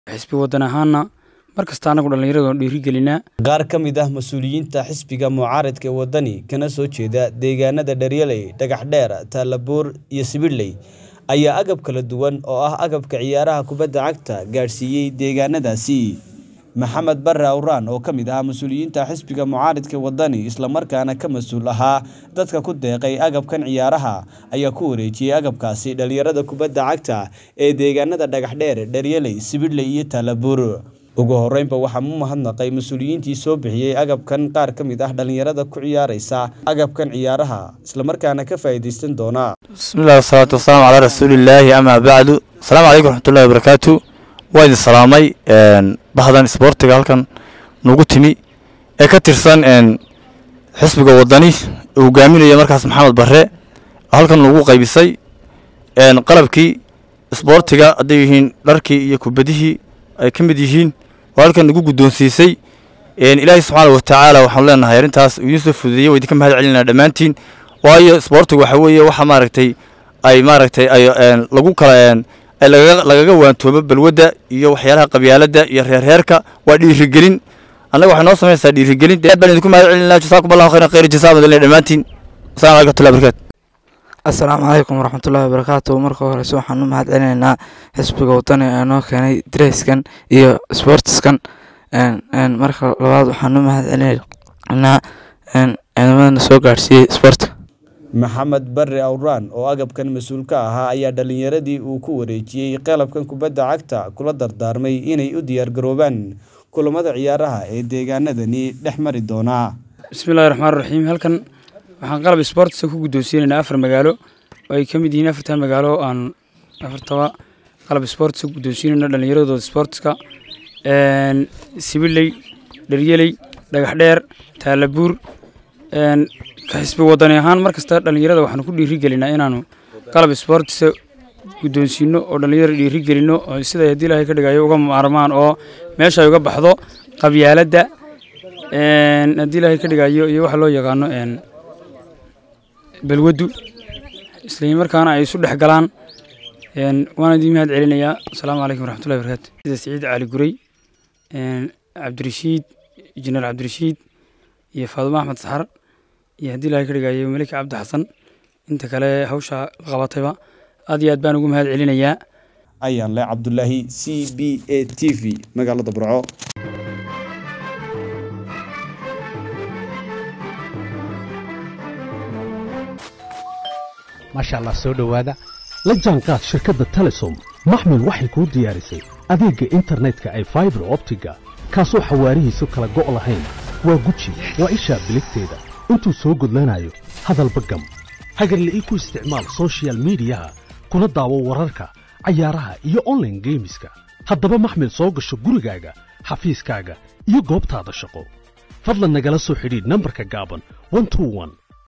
xisbi wadan ahaana mar kasta anagu dhallinyarada dhiirigelinaa qaar ka mid ah mas-uuliyiinta xisbiga mucaaradka ee waddani kana soo jeeda deegaanada dharyaley dhagaxdheer taalabuur iyo sibidhley ayaa agab kala duwan oo ah agabka ciyaaraha kubadda cagta gaadhsiiyey deegaanadaasi maxamed barre awraan oo ka mid ahaa mas-uuliyiinta xisbiga mucaaridka waddani islamarkaana ka mas-uul ahaa dadka ku deeqay agabkan ciyaaraha ayaa ku wareejiyey agabkaasi dhallinyarada kubadda cagta ee deegaanada dhagaxdheer dharyaley sibidhley iyo taalabuur ugu horeynba waxaa mu mahadnaqay mas-uuliyiintii soo bixiyey agabkan qaar ka mid ah dhallinyarada ku ciyaaraysa agabkan ciyaaraha islamarkaana ka faa'iidaysan doona bismillahi wasalaatu wasalaamu calaa rasuulillaahi amaa bacdu asalaamu calaykum raxmatullahi wabarakaatu waa idin salaamay bahdan isboortiga halkan nagu timi ee ka tirsan xisbiga waddani uu hogaaminaya markaas maxamed barre halkan nagu qaybisay qalabkii isboortiga hadday yihiin dharkii iyo kubadihii ay ka mid yihiin oo halkan nagu guddoonsiisay ilaahay subxaana watacaala waxaanu leenahay arrintaas uu idiin soo fududeeyey waa idinka mahad celinaa dhammaantiin waayo isboortigu waxa weeye waxa maaragtay ay maaragtay ay lagu kala ay lagaga waantoomo balwadda iyo waxyaalaha qabyaaladda iyo reerreerka waa dhiirigelin annaga waxay noo samaysaa dhiirigelin aad baan idinku mahad celinaa jasaakum allahu khayran khayr jasaa madalina dhammaantiin assalamu alaikum watullahi barakatu assalaamu calaykum waraxmatullaahi wabarakaatu marka horeyse waxaan u mahad celinaynaa xisbiga waddani ee noo keenay dreyskan iyo sportskan marka labaad waxaan u mahad celinaynaa ciidamadana soo gaadhsiiyey sportka maxamed barre awraan oo agabkan mas-uul ka ahaa ayaa dhallinyaradii uu ku wareejiyey qalabkan kubadda cagta kula dardaarmay inay u diyaargaroobaan kulamada ciyaaraha ee deegaanadani dhex mari doonaa bismillahi raxmaan raxiim halkan waxaan qalab sportska ku guddoonsiinaynaa afar magaalo oo ay ka mid yihiin afartan magaalo aan afartaba qalab sportska ku guddoonsiinayno dhallinyaradooda sportska sibiley dharyeley dhagaxdheer taalabuur xisbi wadani ahaan mar kasta dhallinyarada waxaanu ku dhiirigelinaa inaanu qalab sportsa guddoonsiino oo dhallinyarada dhiirigelino oo siday haddii ilaahay ka dhigayo uga maarmaan oo meesha ay uga baxdo qabyaaladda haddii ilaahay ka dhigayo iyo waxa loo yaqaano balwaddu isla markaana ay isu dhex galaan waana idiin mahad celinayaa asalaamu calaykum waraxmatullahi barakatu sida siciid cali guray cabdirashiid injineer cabdirashiid iyo faadumo axmed saxar iyo haddii ilahay ka dhigayo melika cabdi xasan inta kale hawsha la qabatayba aad iyo aad baan ugu mahad celinayaa ayaan le cabdulaahi c b a t v magaalada burco maasha allah soo dhowaada la jaanqaad shirkadda telesom maxmil waxay kuu diyaarisay adeegga internetka ay faibar optiga kaasoo xawaarihiisu kala go' lahayn waa guji waa ishaa biligteeda intuu soo gudlanayo hadalba gam hagarle ii ku isticmaal soshiyal miidiyaha kuna daawo wararka cayaaraha iyo onlaine geemiska haddaba maxmil soo gasho gurigaaga xafiiskaaga iyo goobtaada shaqo fadlan nagala soo xidhiidh nambarka gaaban